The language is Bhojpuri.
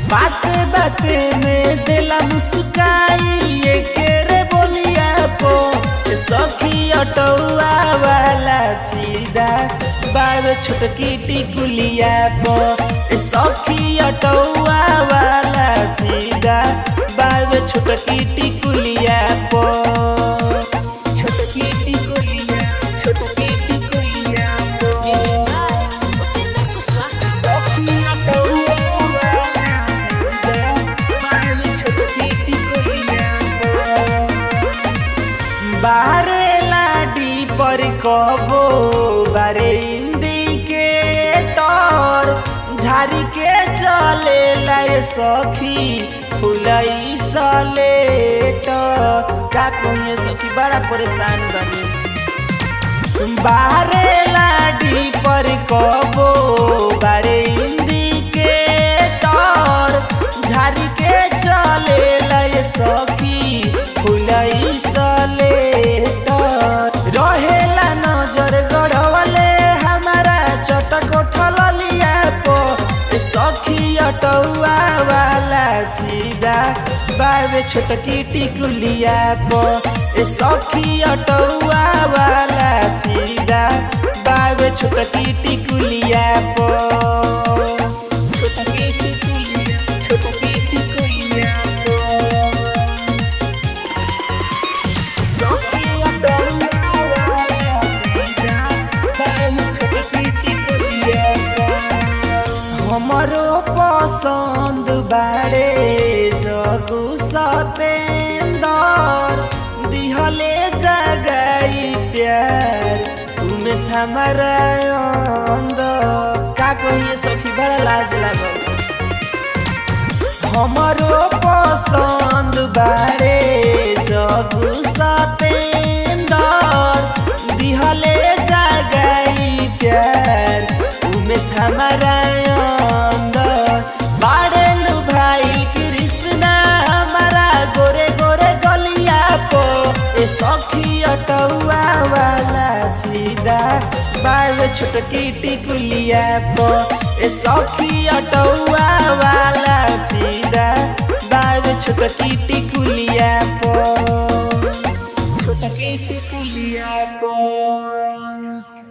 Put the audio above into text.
बाते बाते में दिला मुस्काई ये के रे बोलिया पो ए सखी अटौआ वाला फीदा बावे छोटकी टिकुलिया पो ए सखी अटौआ वाला फीदा बावे छोटकी टिकुलिया पो छोटकी टिकुलिया छोटकी टिकुलिया पो Music by Upinder Kuswaha. सखी अटौआ वाला फीदा बावे छोटकी टिकुलिया पो बारे लाडी पर कबो बारे इंदी के टोर झारी के चले लाए सखी फुलई सलेट का कहिए सखी बड़ा परेशान बनी बारे लाडी पर कबो बारे इंदी के टोर झारी के चले लाए सखी फुलई सलेट रहेला नजर गढ़वले हमारा चटक उठल लिया पो ए सखी अटौआ वाला फीदा बावे छोटकी टिकुलिया पो ए सखी अटौआ वाला फीदा बावे छोटकी टिकुलिया पो छोटकी टिकुलिया छोटकी टिकुलिया पो Sofia Bella हमरो पसंद बारे जगु सतेंदर दिहले जगाई प्यार तुमे हमारा अंदर का कहिए सखी बड़ा लाज लागल हमरो पसंद बारे जगु सतेंदर दिहले जगाई प्यार उमेश हमारा अंदर बारे लू भाई कृष्णा हमारा गोरे गोरे गलिया पो ए सखी अटौआ वाला फीदा बावे छोटकी टिकुलिया पो ए सखी अटौआ वाला फीदा बावे छोटकी टिकुलिया पो छोटकी टिकुलिया पो